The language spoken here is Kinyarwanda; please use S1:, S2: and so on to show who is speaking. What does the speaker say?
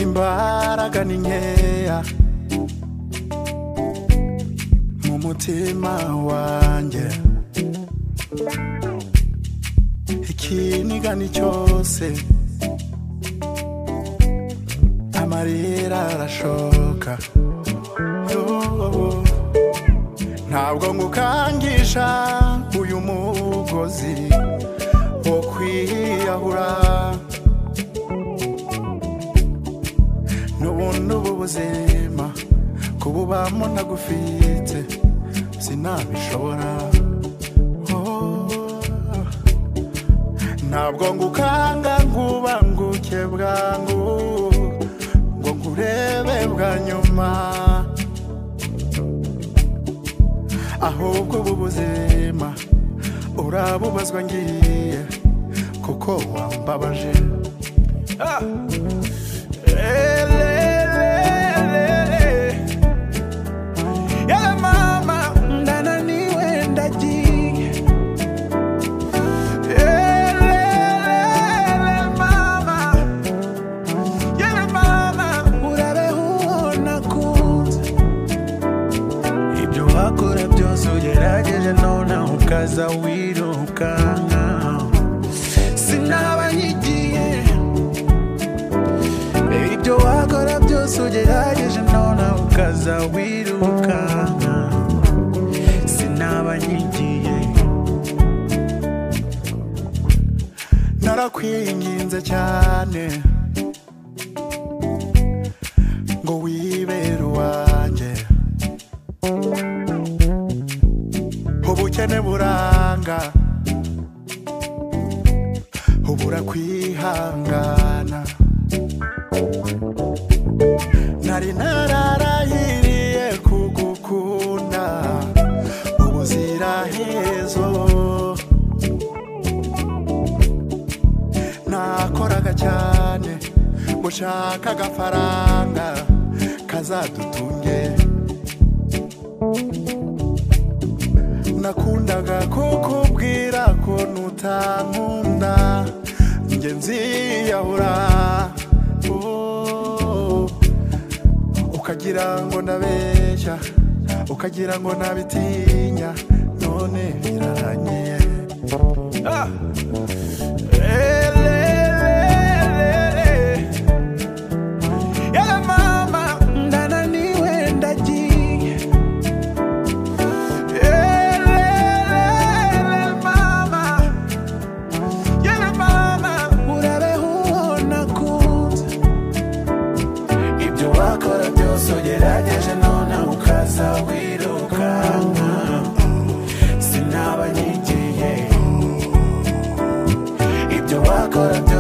S1: imbaraga ni nkeya mu mutima wanjye ikinigani cyose amarira arashoka Yoo. ntabwo ngukangisha uyu mugozi wo kwiyahura n'ubundi ubu buzima kububamo ntagufite sinabishobora Oh. ntabwo ngukanga ngubanguke bwangu ngo ngurebe bwa nyuma ahubwo ubu buzima urabubazwa ngiye kuko wambabaje
S2: Yala mama ndananiwe ndagiye Elele mama Yala mama urabeho nakunze Ibyo wakora byose ugerageje none ukaza wirukanka Sinaba nyigiye ibyo wakora byose ugerageje none ukaza wirukanka sinaba nyigiye
S1: narakwinginze cyane ngo wibere uwanjye ubukene buranga ubura kwihangana nari nararahiriye kugukunda ubuzirahezo nakoraga cyane gushaka agafaranga kazadutunge nakundaga kukubwira ko nutankunda njye nziyahura Oh. ukagira ngo ndabeshya ukagira ngo nabitinya none biraranye
S2: Elelele Yala mama ndananiwe ndagiye Elelele mama Yala mama urabeho nakunze Ibyo wakora byose ugerageje none ukaza wirukanka Sinaba nyigiye Ibyo wakora byose